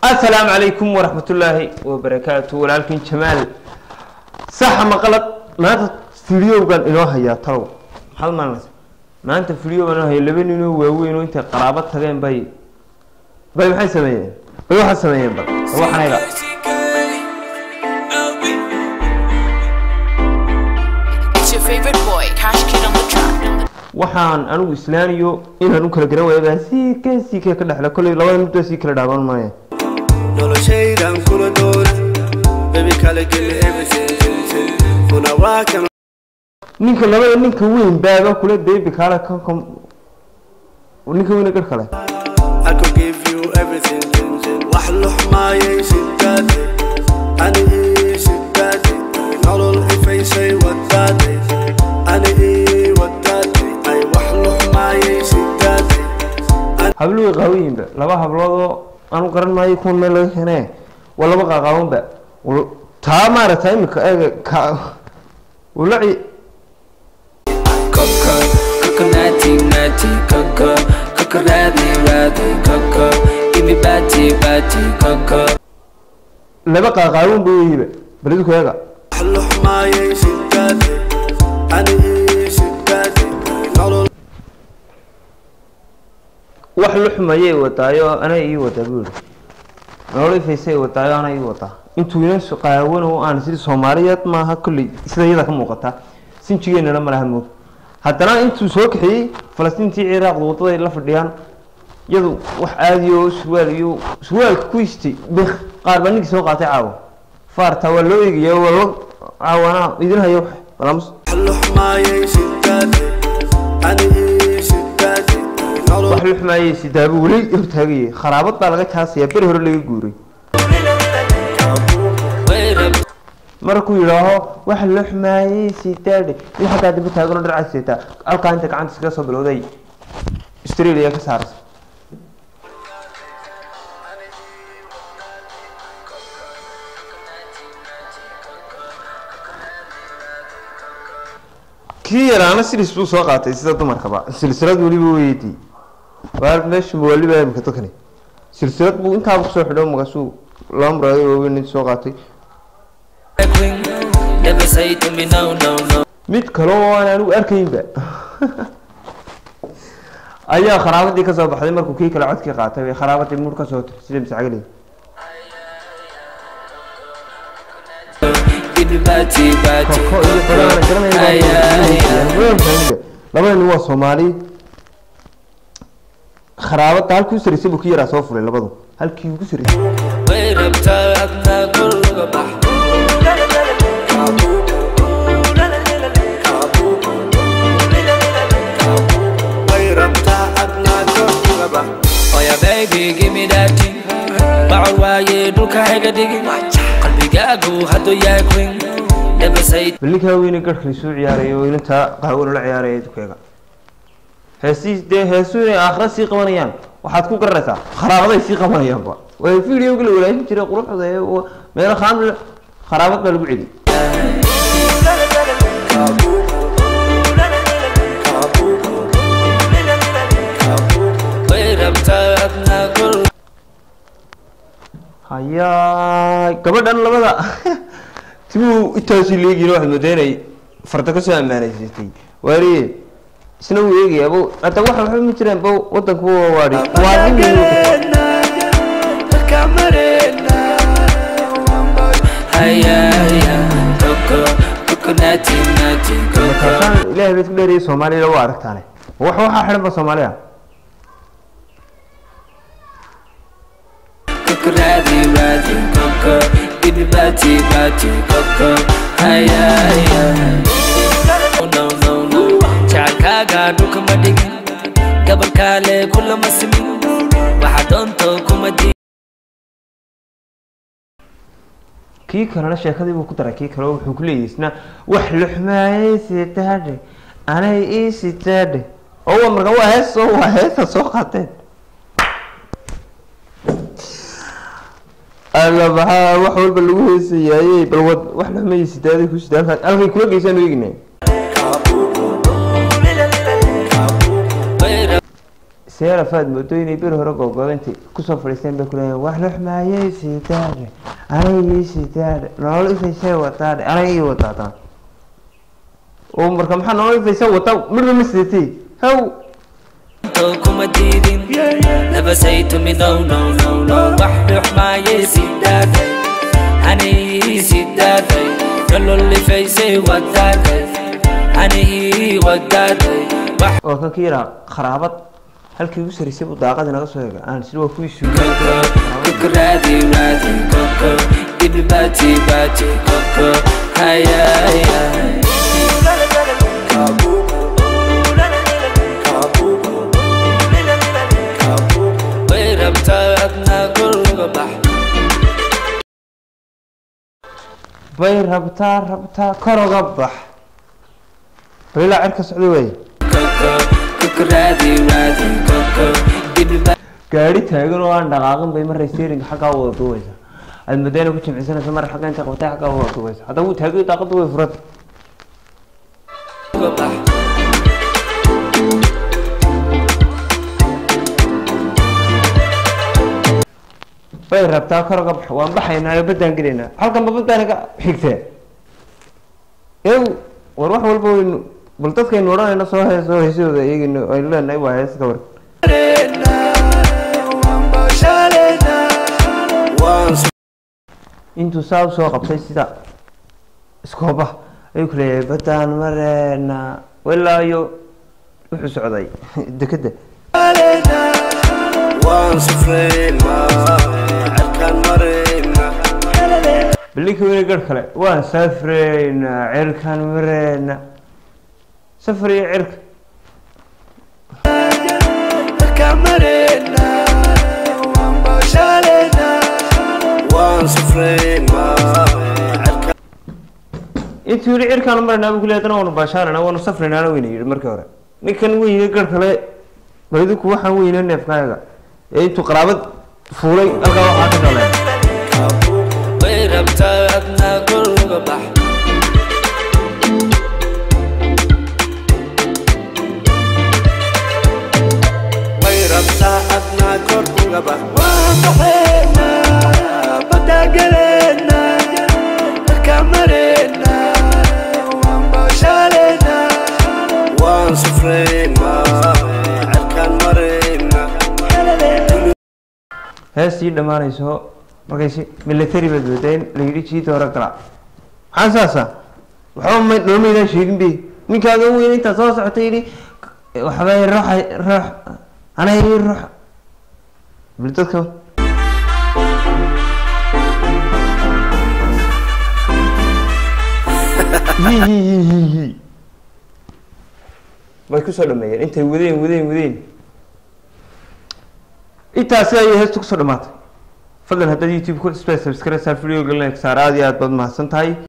asalaamu calaykum waraxmatullaahi wabarakaatu walaalkin jamaal saxa maqalad maanta fideogan inoo hayaa talow maxaad maalinaysa maanta fideogan inoo haya laba ninoo waaweyn oo intay qaraabo tageen bay bay maxay sameeyeen bay waxaa sameeyeen bal waxanaga It's your favorite boy, Cash Kid on the track. waxaan anigu islaaniyo inaan u kala garan waaya baa sii ka sii ka ka dhexla kolley labada muddo sii kala dhaaban maaya noloshaydan kula doona baby kala geli everything kuna waa kan ninka labada ninka weyn baaga kula deebi kaala kan kan ninka weyna gar kale I could give you everything wax luxmaayay sidaade ani ii sidaade nolol ifaysay wadaade ani ii wadaade ay wax luxmaayay sidaade hablo way qaawayinba laba habloodoo aanu garan maayo kuwan meel laga keenee waa laba qaaqaabanba Wal- taa maaragta imika eega ka walaci Coco, coconutty, nutty, coco, coco, ratty, ratty, coco, give me batty, batty, coco. laba qaaqaaban ba weyiba balidu eega wax luxmaayay sidaade ani ii sidaade nolol wax luxmayay wataayo ana ii wataa buu yihi nolol ifaysay wataayo ana ii wataa intuu ina so- qaawan oo aan sidii soomaaliyeed maaha kolley sida iyada ka muuqata sinjigeenana malaha moog haddana intuu soo kaxeeyey falastiintii ciraaqda wadaday la fadhiyaan iyadu wax aadi oo surwaal iyo surwaalka ku istay bik qaar baa ninkii soo qaatay caawa faarta waa loo eegaya waa loo caawanaa idin hayo balaamus wax luxmaayay sidaade ani ii sidaade nolol wax luxmaayay sidaabo weli hortaagayay kharaabad baa laga jaasayaa beri hore laga guuray Wait up, markuu yidhaaho wax luxmaayay sidaadhe mid xaggaa dambe taaganoo dharcad seetaa halkaa inta gacanta iskaga soo bilowday australia ka saarsa kii yaraana silis buu soo qaatay sida dumarkaba silsilad weliba weydii waa meesha waliba imika dadkani silsilad buu intaaba kusoo xidho markaasuu laba muraado waaweyn inta soo qaatay queen. Never say to me no, no, no. mid kale oo aan anigu arkaynba ayaa kharaabadii kasoo baxday markuu kii kale codkii qaatay bay kharaabadii mur kasoo tir sida miscagli Give me batty, batty, koko iyo badana coco. Ay, ay, ay. labada nin waa soomaali kharaabada halkii u saraysay buu ki yaraa soo fulay labadu halkii ugu saraysay Wait up, taagna guriga bax. way rabtaa adnaa korkaba Oh yeah, baby, give me that thing. Bacol waaye dhulka hayga dhigin. Qalbigaagu hadduu yahay queen. Never say bal ninkaa weyne garhka isuu ciyaaraya oo ilintaa qaawan la ciyaaraya dukeega heesii dee heesu inay aakhira sii qabanayaan waxaad ku garanaysaa kharaabaday sii qabanayaanba way videoga la walaashin jiray quruxda ee oo meelo khaan kharaabad baa lagu celi way rabtaa adna guriga hayaa gabadhan labada tibuu intaasii leegiin waxaad moodaa inay farda ka soo ammaanaysatay waariye isna wuu eegaya bo hadda waxa waxba ma jiraan bo wadanku waa waadhi waa nin Haya, haya, coco, coconutty, nutty, coco. markaasaan ilaahay bayd ku dheeriyay soomaaliya waa aragtaane wax waxaa xidhan ba soomaaliya Coco, ratty, ratty, coco. Give me batty, batty, coco. Haya, haya. Oh, no, no, no. Jacaga, dhulka ma dhigin. Gabalkaale kulama simin. Waxa doonto kuma di- kii kalena sheekadii buu ku daray kii kale wuxuu ku leeyahay isna wax luxmaayay sitaadhe anay ii sitaadhe oo waa marka waa hees oo waa heesa soo qaateen alla maxaa wax walba lagu heesayaayey bal wad wax luxmaayay sitaaday ku sitaa halkaa halkay kula geysaan eeginay Way si seerafaad moodo inay beri hore googoodantay kusoo fadhiisteen bay kuleeyahin wax luxmaayey sidaadhe anigii sidaadhe nolol ifaysay wataadhe anigii wataadaan oo marka maxaa nolol ifaysa wataa midba ma sidatay haw kuma diidin nabasaytu midow now now now wax dhuxmaayay sidaaday anigii sidaaday nololifaysay wadaaday anigii wadaaday wax oo kan ka yaraa kharaabad halkii ugu saraysay buu daaqadii naga soo eega aan sida waa kuwii suugay koko kukraadi raadi koko ibi bati bati koko hayaya way rabtaa adna gurga bax bay rabtaa rabtaa kor uga bax balilaa cirka socda wey koko kukraadi raadi koko ibi bati gaari taagan oo aan dhaqaaqin bay maray steeringa xaggaa u wada duubeysa aad madayna ku jimcisanaysa mar xagga intay qabtay xaggaa u wada duubeysa haddaba wuu taagay daaqadda way furata bax bay rabtaa kor uga bax waan baxaynaa oo baddaan gelaynaa halkan ba baddaan ka xigtee ew war wax walba waynu bal dadkaynu odhanayna soo he soo heesooda iyagina aynu leenahay waa hees ka war intuu saa usoo qabtay sida iskooba ayuu ku leeyahay baddaan mareena walaayo wuxuu socday dekedda waan sufreynaa cirkaan mareynaa ballinkii weli garh kale waan safreynaa cirkaan mareena safar iyo cirka cirkaan mareynaa waan baashaleynaa waan sufreynaa cirkaan intuu yihi cirkaan mareynaa buu ku leeyahay haddana waanu baashaarana waanu safraynaana weyna yidhi markii hore ninkan weyne garh kale bal idinku waxaan weyne neefkaaga ee intuu qaraabad fuulay halkaa waxaa ka dhaleen way rabtaa adna gurga bax way rabtaa adnaa kor uga bax waan baxeynaa badaa geleynaa cirkaan mareynaa waan baashaleynaa waan sufreynaa cirkaan mareynaa heestii dhammaanayso markaysi military baad moodaa in la yidhi jiida hore gala maxaa saasa waxba ma dhoolmaydaan sheegin be ninkaaga weyn intaa soo socotay yidhi waxbay ruuxa ruux anay ruux bal dadka hi hi hi hi hi way kusoo dhameeyeen intay wadeen wadeen wadeen intaasi ayay heestu kusoo dhamaatay fadlan haddaad youtube ku subscribe saar video galin saar aad iyo aad baad mahadsan tahay